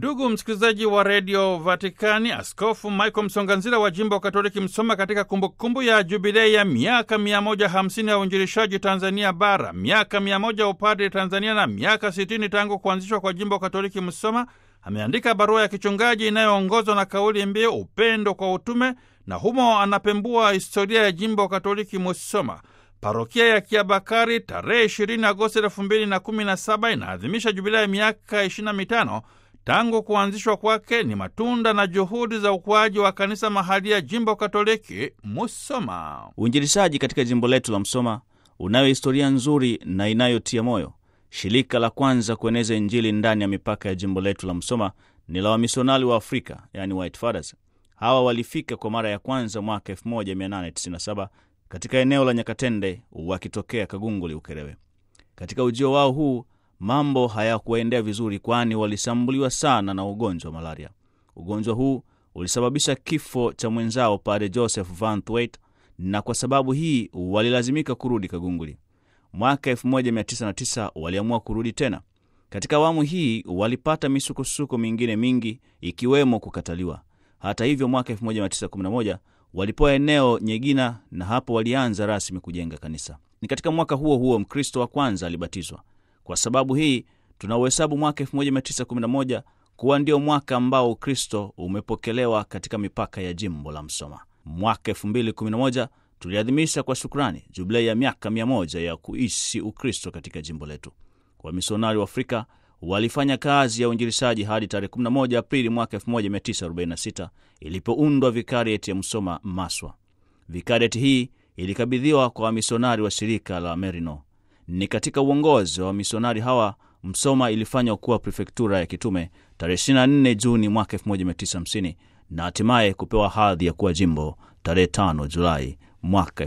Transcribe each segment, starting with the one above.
Ndugu msikilizaji wa redio Vatikani, Askofu Michael Msonganzila wa jimbo Katoliki Msoma, katika kumbukumbu kumbu ya jubilei ya miaka 150 ya uinjilishaji Tanzania Bara, miaka 100 upadre Tanzania na miaka 60 tangu kuanzishwa kwa jimbo Katoliki Msoma, ameandika barua ya kichungaji inayoongozwa na kauli mbiu upendo kwa utume, na humo anapembua historia ya jimbo Katoliki Musoma. Parokia ya Kiabakari tarehe 20 Agosti 2017 inaadhimisha jubilei ya miaka 25 tangu kuanzishwa kwake. Ni matunda na juhudi za ukuaji wa kanisa mahali ya jimbo Katoliki Musoma. Uinjilishaji katika jimbo letu la Msoma unayo historia nzuri na inayotia moyo. Shirika la kwanza kueneza Injili ndani ya mipaka ya jimbo letu la Msoma ni la wamisionari wa Afrika, yani White Fathers. Hawa walifika kwa mara ya kwanza mwaka 1897 katika eneo la Nyakatende wakitokea Kagunguli, Ukerewe. Katika ujio wao huu mambo hayakuwaendea vizuri, kwani walishambuliwa sana na ugonjwa wa malaria. Ugonjwa huu ulisababisha kifo cha mwenzao Padre Joseph Van Thwait, na kwa sababu hii walilazimika kurudi Kagunguli. Mwaka 1909 waliamua kurudi tena. Katika awamu hii walipata misukosuko mingine mingi, ikiwemo kukataliwa. Hata hivyo, mwaka 1911 walipewa eneo Nyegina, na hapo walianza rasmi kujenga kanisa. Ni katika mwaka huo huo Mkristo wa kwanza alibatizwa. Kwa sababu hii tunauhesabu mwaka 1911 kuwa ndio mwaka ambao Ukristo umepokelewa katika mipaka ya jimbo la Msoma. Mwaka 2011 tuliadhimisha kwa shukrani jubilei ya miaka 100 ya kuishi Ukristo katika jimbo letu. Wamisionari wa Afrika walifanya kazi ya uinjilishaji hadi tarehe 11 Aprili mwaka 1946 ilipoundwa vikarieti ya Msoma Maswa. Vikarieti hii ilikabidhiwa kwa wamisionari wa shirika la Merino. Ni katika uongozi wa wamisionari hawa Msoma ilifanywa kuwa prefektura ya kitume tarehe 24 Juni mwaka 1950 na hatimaye kupewa hadhi ya kuwa jimbo tarehe 5 Julai mwaka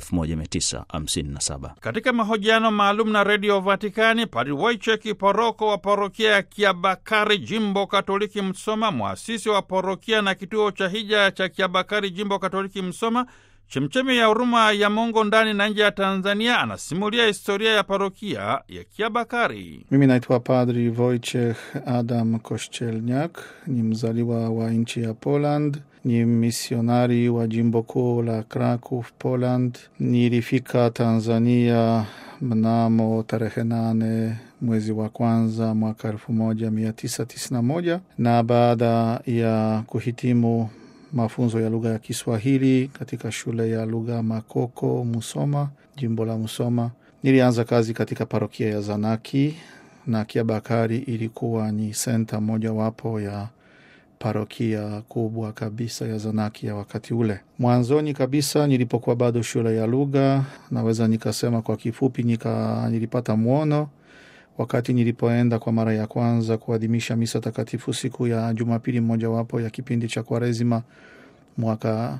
1957. Katika mahojiano maalum na redio Vatikani, Padri Wojciech Poroko wa parokia ya Kiabakari, jimbo katoliki Msoma, mwasisi wa parokia na kituo cha hija cha Kiabakari, jimbo katoliki Msoma, chemchemi ya huruma ya Mungu ndani na nje ya Tanzania, anasimulia historia ya parokia ya Kiabakari. Mimi naitwa Padri Wojciech Adam Kościelniak, ni mzaliwa wa nchi ya Poland, ni misionari wa jimbo kuu la Kraków, Poland. Nilifika Tanzania mnamo tarehe nane mwezi wa kwanza mwaka elfu moja mia tisa tisini na moja na baada ya kuhitimu mafunzo ya lugha ya Kiswahili katika shule ya lugha Makoko, Musoma, jimbo la Musoma, nilianza kazi katika parokia ya Zanaki na Kiabakari ilikuwa ni senta mojawapo ya parokia kubwa kabisa ya Zanaki ya wakati ule. Mwanzoni kabisa nilipokuwa bado shule ya lugha, naweza nikasema kwa kifupi, nika nilipata mwono wakati nilipoenda kwa mara ya kwanza kuadhimisha misa takatifu siku ya Jumapili mojawapo ya kipindi cha Kwaresima mwaka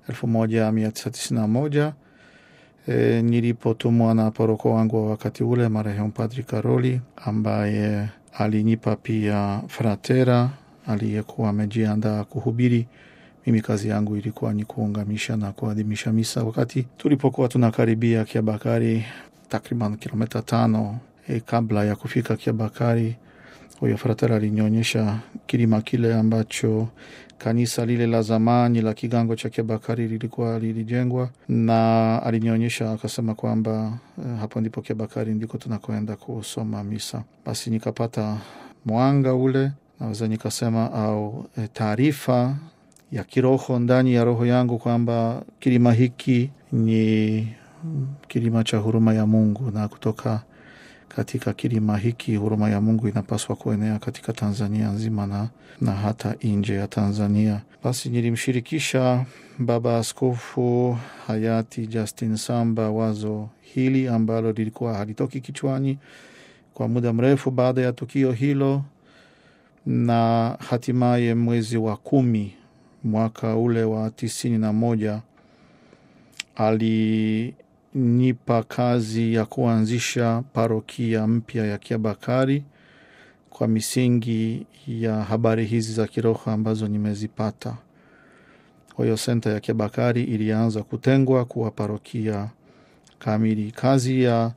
1991 e, nilipotumwa na paroko wangu wa wakati ule marehemu Padri Karoli ambaye alinipa pia fratera aliyekuwa amejiandaa kuhubiri. Mimi kazi yangu ilikuwa ni kuungamisha na kuadhimisha misa. Wakati tulipokuwa tunakaribia Kiabakari, takriban kilomita tano e, kabla ya kufika Kiabakari, huyo fratera alinionyesha kilima kile ambacho kanisa lile la zamani la kigango cha Kiabakari lilikuwa lilijengwa, na alinionyesha akasema kwamba eh, hapo ndipo Kiabakari ndiko tunakwenda kusoma misa. Basi nikapata mwanga ule, naweza nikasema au eh, taarifa ya kiroho ndani ya roho yangu kwamba kilima hiki ni kilima cha huruma ya Mungu na kutoka katika kilima hiki huruma ya Mungu inapaswa kuenea katika Tanzania nzima na, na hata nje ya Tanzania. Basi nilimshirikisha Baba Askofu hayati Justin Samba wazo hili ambalo lilikuwa halitoki kichwani kwa muda mrefu baada ya tukio hilo, na hatimaye mwezi wa kumi mwaka ule wa tisini na moja ali nipa kazi ya kuanzisha parokia mpya ya Kiabakari kwa misingi ya habari hizi za kiroho ambazo nimezipata. Kwa hiyo senta ya Kiabakari ilianza kutengwa kuwa parokia kamili. Kazi ya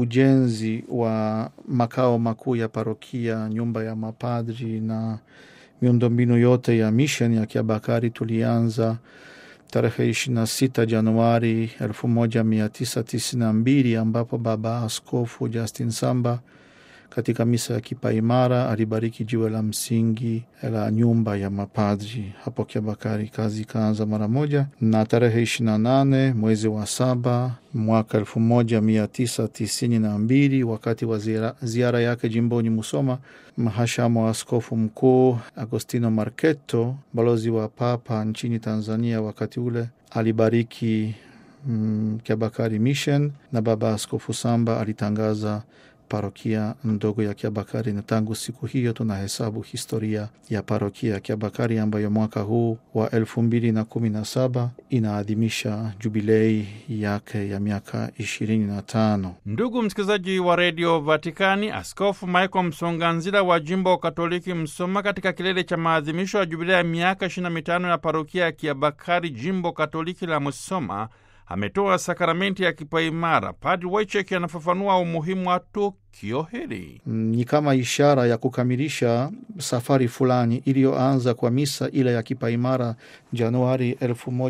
ujenzi wa makao makuu ya parokia, nyumba ya mapadri na miundombinu yote ya mission ya Kiabakari tulianza tarehe ishirini na sita Januari elfu moja mia tisa tisini na mbili ambapo Baba Askofu Justin Samba katika misa ya kipaimara alibariki jiwe la msingi la nyumba ya mapadri hapo Kiabakari. Kazi ikaanza mara moja, na tarehe ishirini na nane mwezi wa saba mwaka elfu moja mia tisa tisini na mbili wakati wa ziara, ziara yake jimboni Musoma, mhashamu wa askofu mkuu Agostino Marketo, balozi wa Papa nchini Tanzania wakati ule, alibariki mm, Kiabakari Mission na Baba Askofu Samba alitangaza parokia ndogo ya Kiabakari, na tangu siku hiyo tunahesabu historia ya parokia ya Kiabakari ambayo mwaka huu wa elfu mbili na kumi na saba inaadhimisha jubilei yake ya miaka ishirini na tano. Ndugu msikilizaji wa redio Vatikani, Askofu Michael Msonganzila wa jimbo Katoliki Msoma, katika kilele cha maadhimisho ya jubilei ya miaka ishirini na mitano ya parokia ya Kiabakari, jimbo Katoliki la Msoma, ametoa sakramenti ya kipaimara. Padri Waicheki anafafanua umuhimu wa tukio hili. Ni kama ishara ya kukamilisha safari fulani iliyoanza kwa misa ile ya kipaimara Januari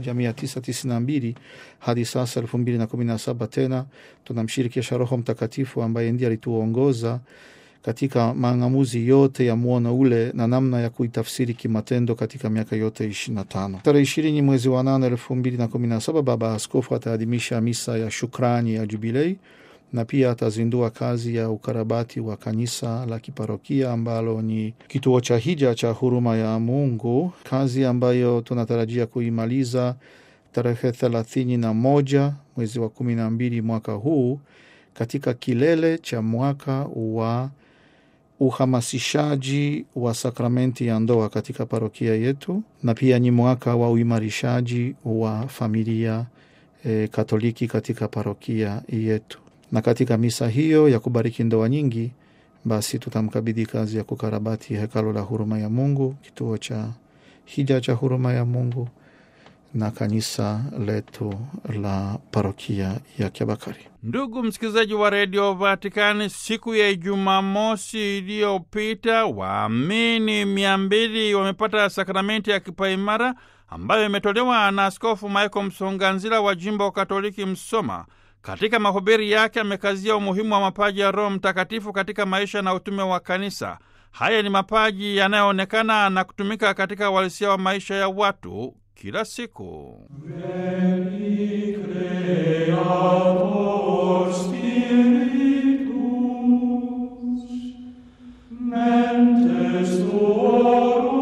1992 hadi sasa 2017. Tena tunamshirikisha Roho Mtakatifu ambaye ndiye alituongoza katika mang'amuzi yote ya mwono ule na namna ya kuitafsiri kimatendo katika miaka yote ishirini na tano. Tarehe ishirini mwezi wa nane elfu mbili na kumi na saba Baba Askofu ataadhimisha misa ya shukrani ya Jubilei na pia atazindua kazi ya ukarabati wa kanisa la kiparokia ambalo ni kituo cha hija cha huruma ya Mungu, kazi ambayo tunatarajia kuimaliza tarehe thelathini na moja mwezi wa kumi na mbili mwaka huu katika kilele cha mwaka wa uhamasishaji wa sakramenti ya ndoa katika parokia yetu, na pia ni mwaka wa uimarishaji wa familia e, Katoliki katika parokia yetu. Na katika misa hiyo ya kubariki ndoa nyingi, basi tutamkabidhi kazi ya kukarabati hekalo la huruma ya Mungu, kituo cha hija cha huruma ya Mungu na kanisa letu la parokia ya Kiabakari. Ndugu msikilizaji wa redio Vatikani, siku ya Jumamosi iliyopita waamini mia mbili wamepata sakramenti ya kipaimara ambayo imetolewa na Askofu Michael Msonganzila wa jimbo Katoliki Msoma. Katika mahubiri yake amekazia umuhimu wa mapaji ya Roho Mtakatifu katika maisha na utume wa kanisa. Haya ni mapaji yanayoonekana na kutumika katika uhalisia wa maisha ya watu kila siku. Mentes tuorum